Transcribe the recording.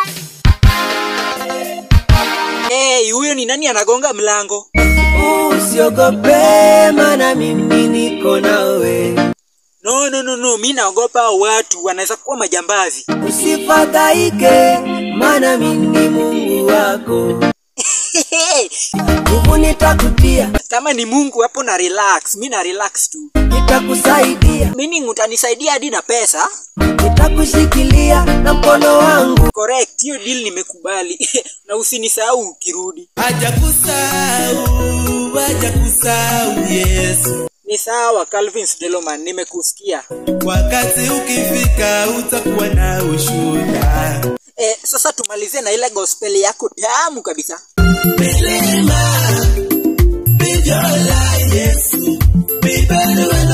Hey, huyo ni nani anagonga mlango? Usiogope, maana mimi niko nawe. No, no, no, no, mi naogopa hao watu, wanaweza kuwa majambazi. Usifadhaike, maana mimi ni Mungu wako. Nguvu nitakutia, Kama ni Mungu hapo na relax, mi na relax tu. nitakusaidia, Meaning utanisaidia hadi na pesa? nitakushikilia na mkono wangu. Correct, hiyo deal nimekubali. na usinisahau ukirudi. hajakusahau hajakusahau yesu Ni sawa Calvin Deloman, nimekusikia. wakati ukifika utakuwa na ushuda Eh, sasa tumalizie na ile gospel yako tamu kabisa. milima bijola yesu bibelwe